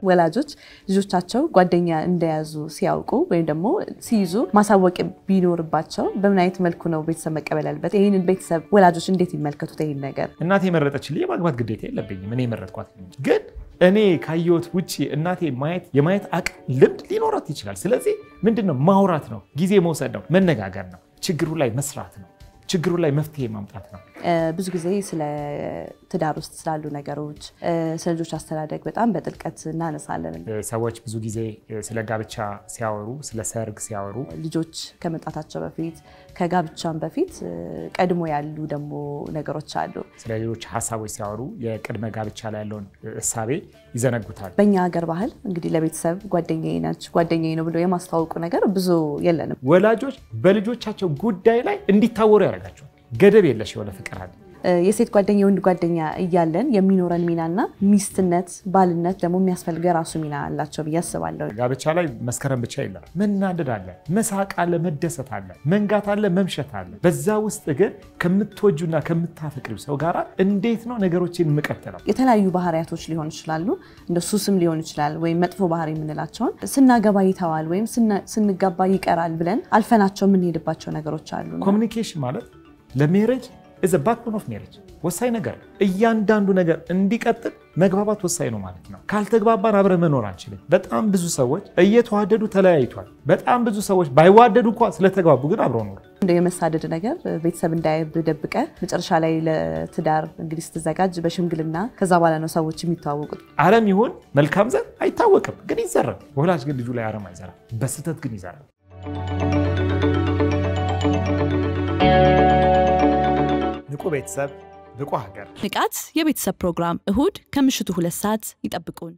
ወላጆች ልጆቻቸው ጓደኛ እንደያዙ ሲያውቁ ወይም ደግሞ ሲይዙ ማሳወቅ ቢኖርባቸው በምን አይነት መልኩ ነው ቤተሰብ መቀበል ያለበት? ይህንን ቤተሰብ ወላጆች እንዴት ይመልከቱት? ይህን ነገር እናቴ የመረጠችልኝ የማግባት ግዴታ የለብኝም። እኔ የመረጥኳት እንጂ ግን እኔ ካየሁት ውጭ እናቴ ማየት የማየት አቅም ልምድ ሊኖራት ይችላል። ስለዚህ ምንድነው ማውራት ነው፣ ጊዜ መውሰድ ነው፣ መነጋገር ነው፣ ችግሩ ላይ መስራት ነው፣ ችግሩ ላይ መፍትሄ ማምጣት ነው። ብዙ ጊዜ ስለ ትዳር ውስጥ ስላሉ ነገሮች፣ ስለ ልጆች አስተዳደግ በጣም በጥልቀት እናነሳለን። ሰዎች ብዙ ጊዜ ስለ ጋብቻ ሲያወሩ፣ ስለ ሰርግ ሲያወሩ ልጆች ከመምጣታቸው በፊት ከጋብቻም በፊት ቀድሞ ያሉ ደግሞ ነገሮች አሉ። ስለ ሌሎች ሀሳቦች ሲያወሩ የቅድመ ጋብቻ ላይ ያለውን እሳቤ ይዘነጉታል። በእኛ ሀገር ባህል እንግዲህ ለቤተሰብ ጓደኛዬ ነች ጓደኛዬ ነው ብሎ የማስተዋወቁ ነገር ብዙ የለንም። ወላጆች በልጆቻቸው ጉዳይ ላይ እንዲታወሩ ያደርጋቸዋል። ገደብ የለሽ የሆነ ፍቅር አለ። የሴት ጓደኛ የወንድ ጓደኛ እያለን የሚኖረን ሚናና ሚስትነት ባልነት ደግሞ የሚያስፈልገ የራሱ ሚና አላቸው ብዬ አስባለሁ። ጋብቻ ላይ መስከረም ብቻ የለም። መናደድ አለ፣ መሳቅ አለ፣ መደሰት አለ፣ መንጋት አለ፣ መምሸት አለ። በዛ ውስጥ ግን ከምትወጁና ከምታፈቅሪው ሰው ጋር እንዴት ነው ነገሮችን የምቀጥለው? የተለያዩ ባህሪያቶች ሊሆኑ ይችላሉ፣ እንደ ሱስም ሊሆን ይችላል፣ ወይም መጥፎ ባህሪ የምንላቸውን ስናገባ ይተዋል ወይም ስንጋባ ይቀራል ብለን አልፈናቸው የምንሄድባቸው ነገሮች አሉ። ኮሚኒኬሽን ማለት ለሜሬጅ ኢዝ ባክቦን ኦፍ ሜሬጅ ወሳኝ ነገር ነው። እያንዳንዱ ነገር እንዲቀጥል መግባባት ወሳኝ ነው ማለት ነው። ካልተግባባን አብረን መኖር አንችልም። በጣም ብዙ ሰዎች እየተዋደዱ ተለያይቷል። በጣም ብዙ ሰዎች ባይዋደዱ እንኳ ስለተግባቡ ግን አብረው ኖሩ። እንደ የመሳደድ ነገር ቤተሰብ እንዳያይብ ደብቀ መጨረሻ ላይ ለትዳር እንግዲህ ስትዘጋጅ በሽምግልና ከዛ በኋላ ነው ሰዎች የሚተዋወቁት። አረም ይሁን መልካም ዘር አይታወቅም፣ ግን ይዘራል። ወላጅ ግን ልጁ ላይ አረም አይዘራም፣ በስህተት ግን ይዘራል። ንቁ ቤተሰብ ብቁ ሀገር። ንቃት የቤተሰብ ፕሮግራም እሁድ ከምሽቱ ሁለት ሰዓት ይጠብቁን።